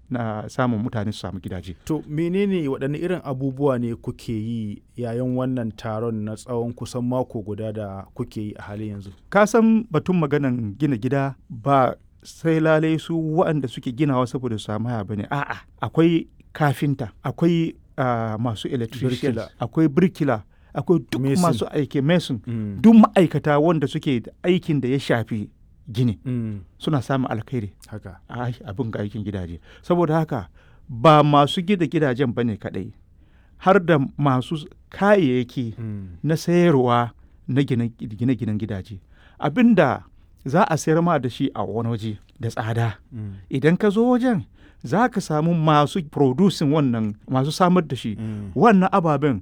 na samun mutane su samu gidaje To menene waɗanne irin abubuwa ne kuke yi yayin wannan taron na tsawon kusan mako guda da kuke yi a halin yanzu? ka san batun maganan gina gida ba sai lalai su waɗanda suke ginawa saboda su samu haya bane a'a akwai kafinta akwai ah, masu electrician Birkila. akwai birkila akwai duk Mason. masu aiki mason Mm. duk ma'aikata wanda suke da aikin da ya shafi gini Mm. suna samun alkhairi Haka. a abin ga aikin gidaje saboda haka ba masu gida gidajen bane kadai har da masu kayayyaki Mm. na sayarwa na gine- gine-ginen gidaje abinda za a sayar ma da shi a wani waje da tsada Mm. idan ka zo wajen za ka samu masu producing wannan masu samar da shi Mm. wannan ababen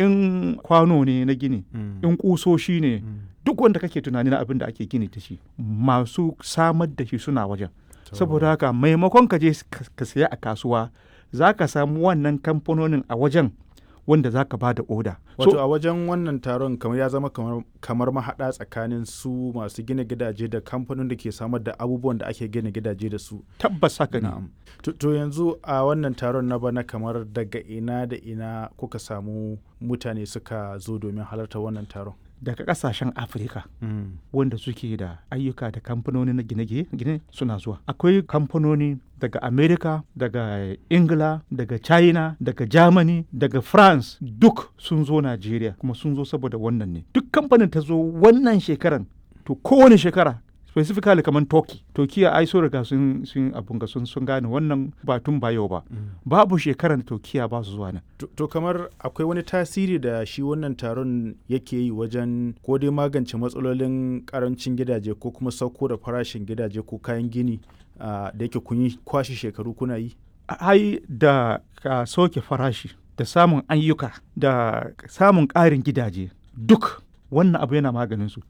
in kwano ne na gini Mm. in kusoshi ne Mm. duk wanda kake tunani na abin da ake gini da shi masu samar da shi suna wajen To. saboda haka maimakon ka je ka ka saya a kasuwa za ka samu wannan kamfanonin a wajen wanda za ka ba da oda Wato a wajen wannan taron kamar ya zama kamar, kamar mahaɗa tsakanin su masu gina gidaje da kamfanin da ke samar da abubuwan da ake gina gidaje da su. tabbas haka ne Na'am. To, to yanzu a wannan taron na bana kamar daga ina da ina kuka samu mutane suka zo domin halarta wannan taron. daga kasashen afirka wanda suke da ayyuka da kamfanoni na gine-gine suna zuwa akwai kamfanoni daga america daga ingila daga china daga germany daga france duk sun zo nigeria kuma sun zo saboda wannan ne duk kamfanin ta zo wannan shekaran to kowane shekara specifically kamar turkey turkiya ai so riga sun sun abun ga sun sun gane wannan ba tun ba yau ba babu shekaran da turkiya ba su zuwa nan To, to kamar akwai wani tasiri da shi wannan taron yake yi wajen ko dai magance matsalolin karancin gidaje ko kuma sauko da farashin gidaje ko kayan gini ah, da yake kun yi kwashe shekaru kuna yi? ai da ka soke farashi da samun ayyuka da samun ƙarin gidaje duk wannan abu yana maganin su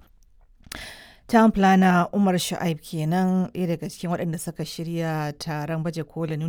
Town planner Umar Shu'aib kenan ɗaya daga cikin waɗanda suka shirya taron baje kolin